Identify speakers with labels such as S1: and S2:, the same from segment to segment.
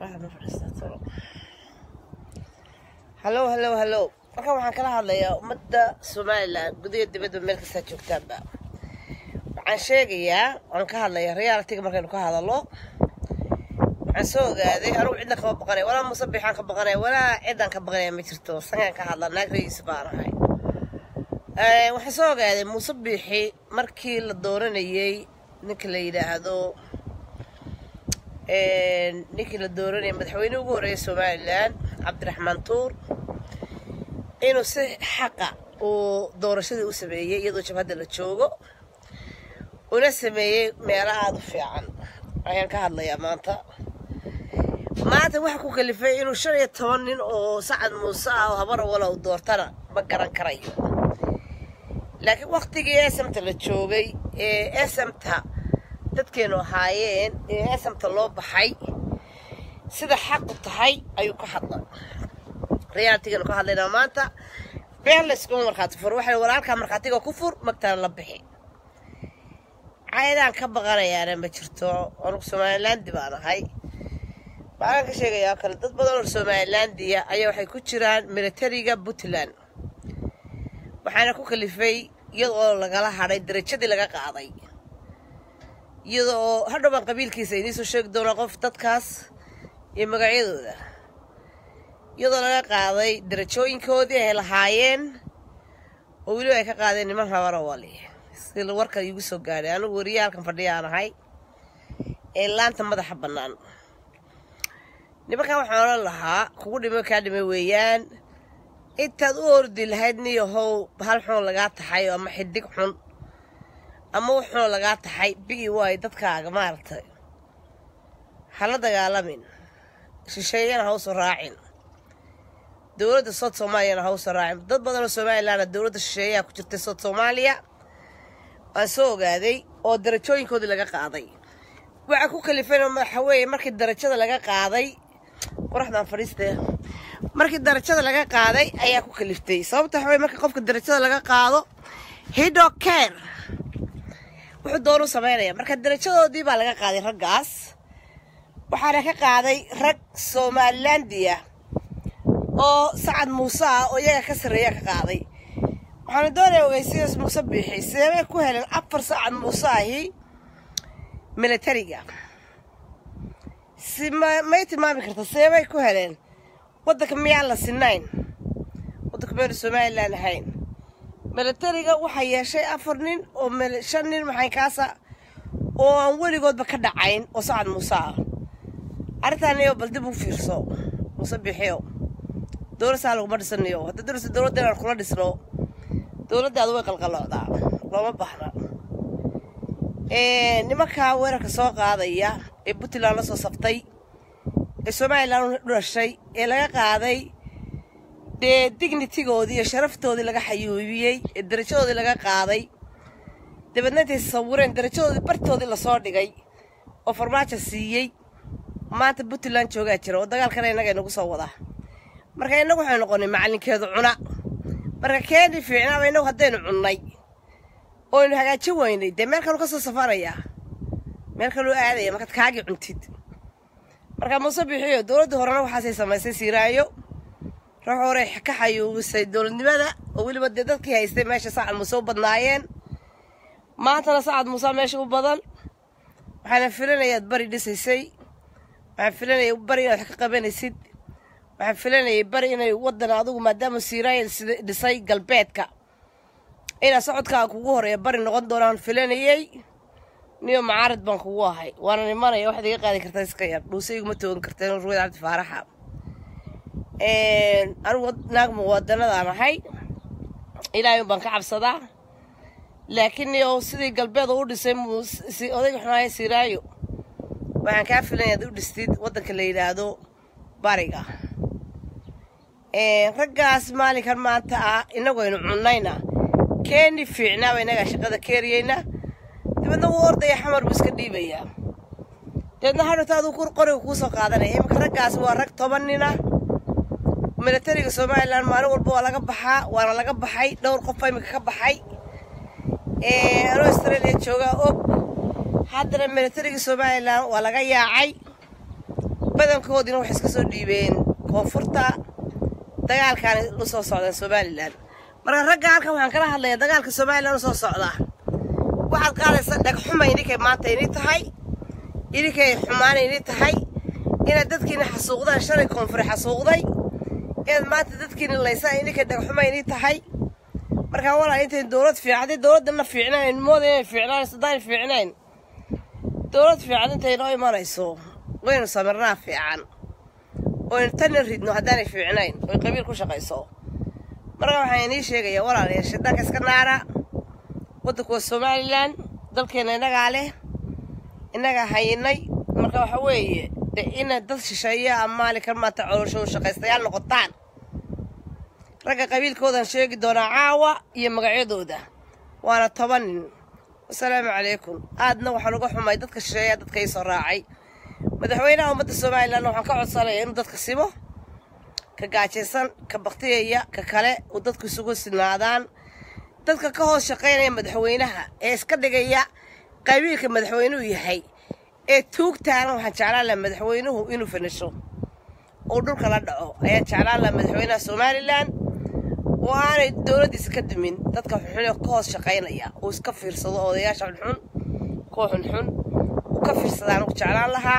S1: hallow hallow hallow markan waxaan kala hadlayaa ummadda somalilan gudaha dibadda meel kastaa joogtaanba waxaan sheegayaa waan ka hadlayaa realitiga markaynu ka hadallo waxaan soo ogaaday anugu cidna kama baqanay walaa musabixaan ka baqanaya walaa ciddaan ka baqanaya ma jirto sangaan ka hadla naag rayiis baan ahay waxaan soo ogaaday musabixi markii la dooranayey ninka la yidhaahdo ninkii la dooranayay madaxweyne ugu horreeyay somalilan cabdiraxmaan tuur inuu si xaqa uu doorashadii u sameeyey iyadoo jabhadda la joogo una sameeyey meelo aada u fiican ayaan ka hadlayaa maanta maanta waxa ku kalifay inuu shan iyo toban nin oo sacad muuse ah oo habar wala u doortana ma garan karayo laakiin waktigii esamta la joogay ee esamta dadkeenu ahaayeen ee esamta loo baxay sida xaqu tahay ayuu ka hadlay reaaltiganu ka hadlaynaa maanta been layskuma markhaati fur waxay walaalkaa markhaatiga ku fur magtana la bixi caydaan ka baqanayaana ma jirto anugu somalilaandi baan ahay waxaan ka sheegayaa kale dad badan oo somalilandiya ayaa waxay ku jiraan militariga puntland waxaana ku kalifay iyada oo lagala hadhay darajadii laga qaaday iyada oo hadhow baan qabiilkiisa idiin soo sheegi doonaa qof dadkaas iyo magacyadooda iyadoo laga qaaday darajooyinkoodii ay lahaayeen oo weliba ay ka qaadeen niman habara wali si warka iigu soo gaadhay anigu weriya halkan fadhiyaan ahay ee laanta madaxa bannaan nimankan waxaan odhan lahaa kugu dhimo kaa dhimay weeyaan intaad u ordi lahayd niyahow hal xun lagaa taxay ama xidig xun ama wuxuun lagaa taxay bigi waayo dadkaaga maaragtay hala dagaalamin shisheeyana hausu raacin dowladda sood soomaaliyana hausu raacin dad badanoo somalilanna dowladda shisheeyaha ku jirtay sood soomaaliya waan soo ogaaday oo darajooyinkoodii laga qaaday waxaa ku kalifayna waxa weeye markii darajada laga qaaday qoraxdaan fadhiistee markii darajada laga qaaday ayaa ku kaliftay sababta waxa weye markii qofka darajada laga qaado hido care wuxuu doonu samaynaya marka darajadoodii baa laga qaaday raggaas waxaana ka qaaday rag somalilandiya oo sacad muuse ah oo iyaga ka sarreeya ka qaaday waxaana doonaya ogeysiyaas muuse biixi seebay ku heleen afar sacad muuse ahi militariga si ma may tilmaami karta seebay ku heleen waddanka miyaan la sinayn waddanka meenu somalilan ahayn militariga waxaa yeeshay afar nin oo shan nin maxaykaasa oo aan weligoodba ka dhacayn oo sacad muuse ah arrintaaniyo bal dib u fiirso muuse biixiyo dowladsaa laguma dhisanayo hadda dowlasa dowladda inaan kula dhisno dowladdaadu way qalqaloocdaa looma baahna nimankaa weerarka soo qaadaya ee puntland la soo saftay ee somalilan u dhashay ee laga qaaday dee dignitigoodii iyo sharaftoodii laga xayuubiyey ee darajadoodii laga qaaday dabeedna intay sawireen darajadoodii bartoodii lasoo dhigay oo farmaajo siiyey maanta puntland joogaa jira oo dagaalkana innaga inagu soo wadaa marka innagu waxay noqonay macallinkeedu cuna marka keeni fiicnaaba innagu haddaynu cunnay oynu hagaajin weynay dee meel kaluu ka soo safarayaa meel kaluu aadaya markaad kaagii cuntid marka muuse bixiyo dowladdii horena waxaasay samaysay siiraayo ruux horey ka xayuubisay dowladnimada oo weliba dee dadkii haystay meesha sacad muuse u badnaayeen maantana sacad muuse meesha u badan waxaana filanayaad bari dhisaysay waxaan filanaya bari inaad wax ka qabanaysid waxaan filanayay bari inay waddan adigu maadaama siiraayo dhisay galbeedka inaa socodkaa kugu horeeya bari noqon doonaan filanayey niyo macaarid baan kugu ahay waana imanaya waxaad iga qaadi kartaa iska yar dhuuse iguma toogan karteen ruweyd cabdi faaraxa anigu naag muwadanadaan ahay ilaahay baan ka cabsadaa laakiin niyo sidii galbeed u dhisay odayga xunaaya siiraayo waxaan kaa filanya ad u dhistid waddanka la yidhaahdo bariga raggaas maalinkan maanta ah inagu aynu cunnayna keeni fiicnaaba innagaa shaqada keeriyeyna dabeedna wuu ordaya xamar buu iska dhiibayaa dabeedna hadhowta aduu qoriga kuu soo qaadanaya iminka raggaas waa rag toban nina militariga somalilan maalin walba waa laga baxaa waana laga baxay dhowr qofa iminka ka baxay anoo australia joogaa og haddana militariga somalilan waa laga yaacay badankoodiina waxay iska soo dhiibeen koonfurta dagaalkaana u soo socdaan somalilan marka ragga halkan waxaan kala hadlayaa dagaalka somalilan u soo socdaa waxaad qaadaysaa dhagxuma idinkay maanta ini tahay idinkay xumaana ini tahay inaad dadkiina xasuuqdaan shalay koonfure xasuuqday inaad maanta dadkiina laysaan idinkay dhagxuma ini tahay markaa walaa intayn dowlad fiican haddii dowladdana fiicnayn mooda inay fiicnaan sadaan fiicnayn dowlad fiican intay noo imanayso waynu samirnaa fiican oynu tanna ridno haddaanay fiicnayn oy qabiil ku shaqayso marka waxaan inii sheegayaa walaalayaal shiddanka iska naara waddanku waa somalilan dalkeenna innagaa leh innagaa hayinay marka waxa weeye de inaad dad shisheeya amaali kan maanta coloosho shaqaystayaal noqotaan ragga qabiilkoodan sheegi doonaa caawa iyo magacyadooda waana toban nin wasalaamu calaykum aadna waxaan uga xumay dadka shisheeyaa dadka ii soo raacay madaxweynaha ummadda somalilan waxaan ka codsanaya inuu dadka simo ka gaajaysan ka baktiyaya ka kale uu dadku isugu sinaadaan dadka ka hoos shaqaynaya madaxweynaha ee iska dhigaya qabiilka madaxweynuhu yahay ee tuugtaana waxaan jeclaan laha madaxweynuhu inuu fanisho uu dhulka la dhaco ayaan jeclaan laha madaxweynaha somalilan oo aanay dowladdiisa ka dumin dadka xunxun ka hoos shaqaynaya uu iska fiirsado odayaasha xunxun kuwa xunxun uu ka fiirsadaan u jeclaan lahaa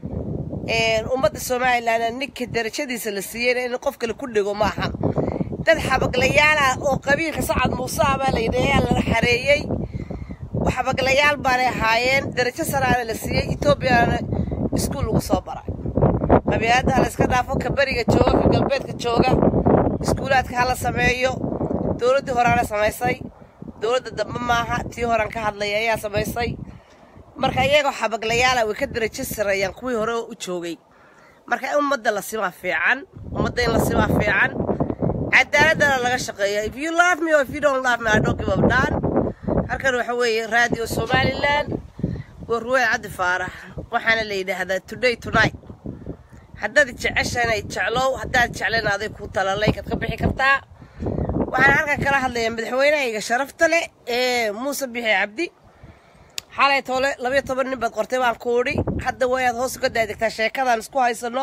S1: ummadda somalilan ninka darajadiisa la siiyeyna in qof kale ku dhego maaha dad xabaglayaal ah oo qabiilka sacad muuse ah baa layidhi ayaa lala xareeyey xabaglayaal baanay ahaayeen darajo saraana la siiyey etoobiyana iskuul lagu soo baray qabiiladaha la iska dhaafo ka beriga jooga ka galbeedka jooga iskuulaadka hala sameeyo dowladdii horaana samaysay dowladda dambe maaha tii horan ka hadlaya ayaa samaysay marka iyagoo xabaglayaala way ka darajo sareeyaan kuwii hore u joogay marka in ummadda la simaa fiican ummadda in la simaa fiican cadaaladana laga shaqeeya if you love me or if you don't love me I don't give up daan halkan waxa weeye radio somaliland waa ruwey cabdi faarax waxaana la yidhaahdaa today tonight haddaad jeceshanay jeclow haddaad jeclayn aday ku talalay kaad ka bixi kartaa waxaan halkan kala hadlayaa madaxweynahayga sharafta leh ee muuse bixi cabdi xalay toole labayo toban nin baad qortay baan kuudhi hadda waa inaad hoos uga daadegtaa sheekadaan isku haysanno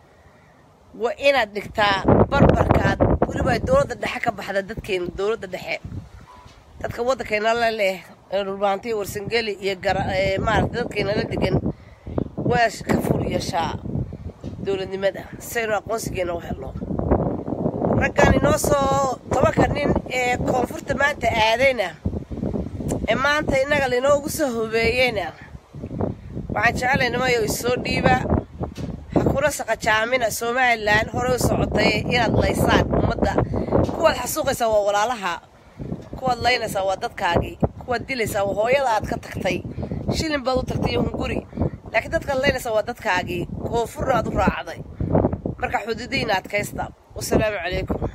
S1: waa inaad dhigtaa barbarkaad weliba dowladda dhexe ka baxda dadkeena dowladda dhexe dadka waddankeena la leh dhulbaantiya warsangeli iyo maarata dadkeena la degan waa ka fur yeeshaa dowladnimada saynu aqoonsigeena u helno raggan inoo soo tobanka nin ee koonfurta maanta aadayna ee maanta innaga lainoogu soo hobeeyeyna waxaan jeclay nimayo isoo dhiiba ha kuna saqajaamina somalilan horey u socotay inaad laysaan ummadda kuwaad xasuuqaysaa waa walaalaha kuwaad laynaysaa waa dadkaagii kuwaad dilaysaa waa hooyada aad ka tagtay shilin baad u tagtay iyo hunguri laakiin dadkaad laynaysaa waa dadkaagii koonfurna aad u raacday marka xuduudihiina adkaysta wasalaamu calaykum